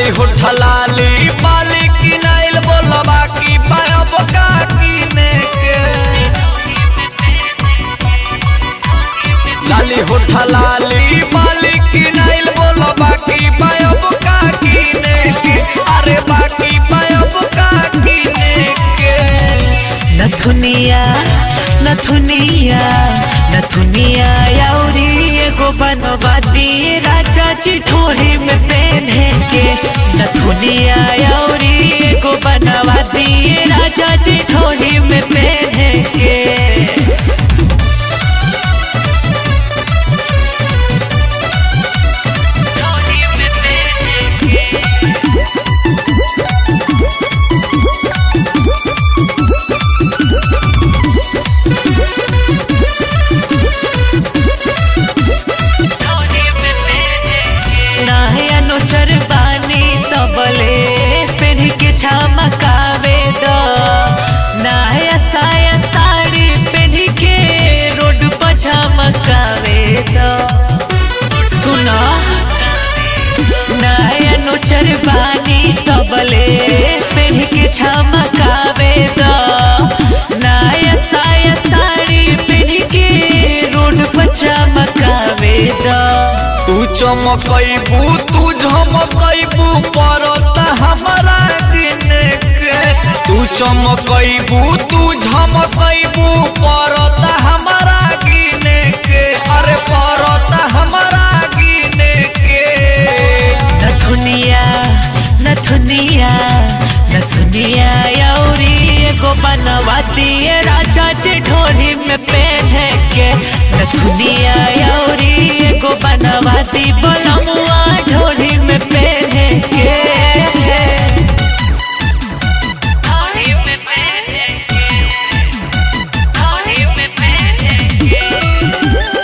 लाली हो ठलाली मालिक की नाइल बोलबा की पायब का कीने के लाली हो ठलाली मालिक की नाइल बोलबा की पायब का कीने के अरे बाकी पायब का कीने के नथुनिया नथुनिया नथुनिया याउरी एगो बनवा दिए राजा जी ठोड़ी में पहने के नथुनिया याउरी एगो बनवा दिए राजा जी ठोड़ी में पहने के नाया नोचर बानी सबले पेन के झमकावे द नाया साया साड़ी पेन के रोड पर झमकावे द सुना नाया नोचर बानी सबले पेन के झमकावे द नाया साया साड़ी पेन के रोड पर झमकावे द तू चमकैबू तू झमकैबू परता हमारा दिन के तू चमकैबू तू झमकैबू परता हमारा गिने के अरे परता हमारा गिने के नथुनिया नथुनिया नथुनिया यौरी एगो बनवा दिए राजा जी ढोरी में पहने के नथुनिया यौरी एगो बनवा दी बलमुआ ढोरी में पहने के ढोरी में पहने के ढोरी में पहने के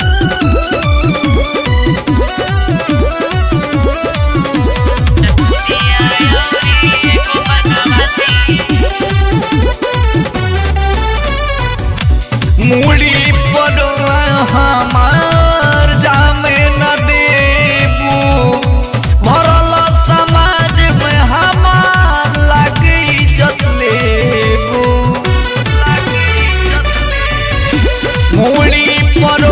मूड़ी पर हमार जामे न देबू भरल समाज में हमार लगी इज्जत लेबू मूड़ी पर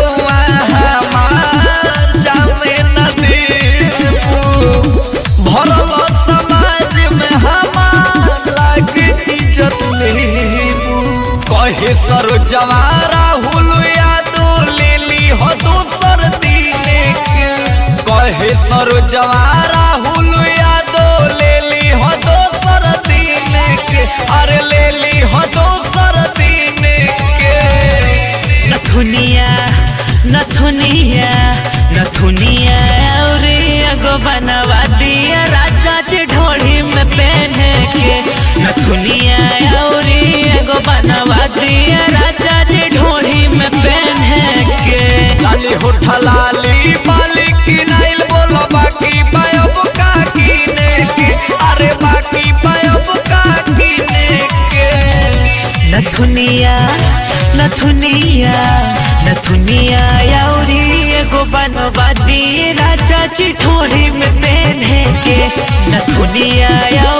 हमार जामे न देबू भरल समाज में हमार लगी इज्जत लेबू कहे सर जवारा हुलु यादो ले ली हो दोसर दीने के कहे सर जवारा हुलु यादो ले ली हो दोसर दीने के अरे ले ली हो दोसर दीने के नथुनिया नथुनिया नथुनिया और एगो बनवा दिया राजा जी ढोड़ी में पहने के नथुनिया और एगो बनवा दिया राजा जी ढोड़ी में पहने के लाली हो ठलाली मालिक की नाइल बोलो बाकी पायब का कीने के अरे बाकी पायब का कीने के नथुनिया नथुनिया नथुनिया याउरी एगो बनवा दिए राजा जी ठोड़ी में पहने के नथुनिया